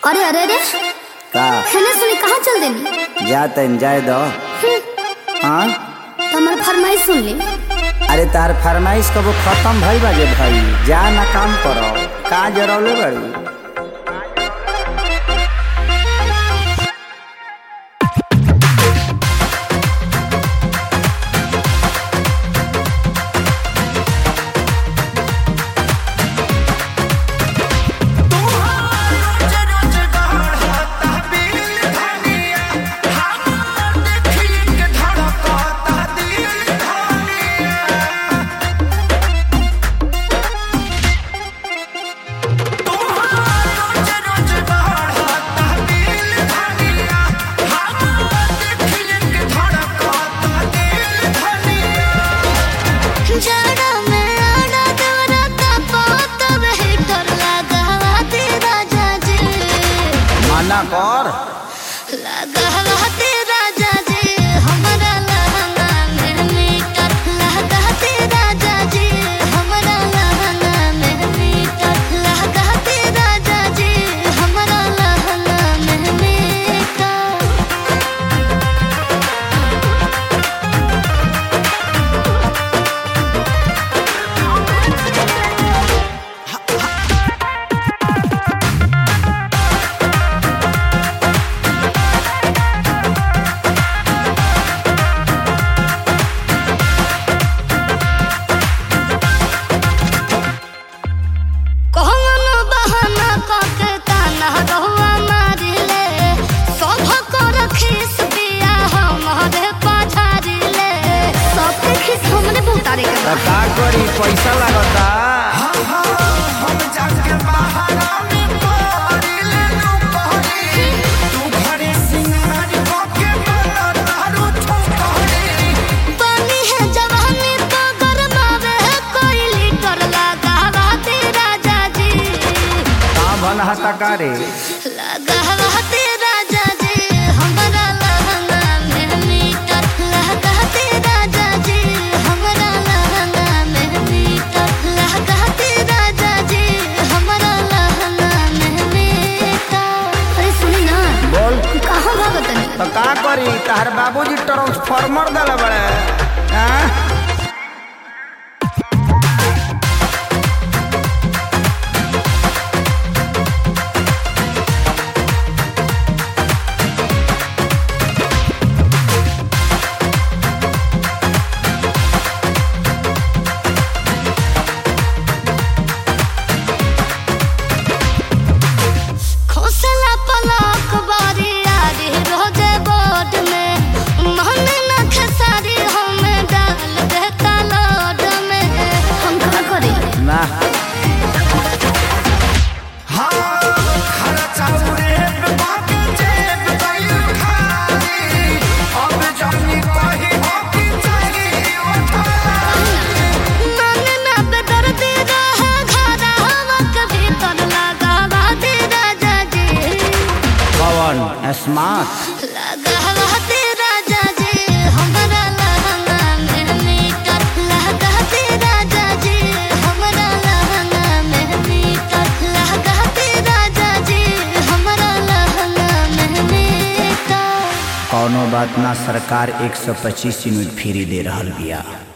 अरे अरे अरे का खाना सुनी कहाँ चल देनी जा तन जाए दो हाँ तो हमार फरमाइश सुन ली अरे तार फरमाइश कबो खत्म भई बाजे भाई जा ना काम करो का जरौले बड़ी जाड़ा में आड़ा देवराता पात बेहतर लगा ते राजा जी मना कर लगा ते राजा जी हमरा लहंगा में मीटर लगा ते राजा जी हमरा लहंगा में मीटर लगा ते राजा जी हमरा लहंगा में मीटर कौन बहाना कके ताना रहुआ मारिले सभ कर खीस पिया हमरे पाछारिले सबके खीस हमरे बहुतारे के त का करी पैसा लागता पानी है जवानी तो गरमावे है कोई लीटर लगावा ते राजा जी का भन हता का रे लगावा ते राजा जी हमरा लहंगा में मीटर लगा ते राजा जी हमरा लहंगा में मीटर लगा ते राजा जी हमरा लहंगा में मीटर अरे सुनी ना बोल कहाँ भागत नहीं त का करी तार बाबूजी ट्रांसफार्मर दले बड़े हाँ? खोसला पलक बारी आरी रोजे बोर्ड में मन न खेसारी हमें डाल देता लोड में हम का करी ना मन न बेदर्दी रहे घरा हवा के भीतर लगावा दे राजा जी पवन स्मार्ट लगावा दे राजा जी हमरा लहंगा में मीटर लगा दे राजा जी हमरा लहंगा में मीटर लगा दे राजा जी हमरा लहंगा में मीटर कौनो बात ना सरकार 125 यूनिट फ्री दे रहल बिया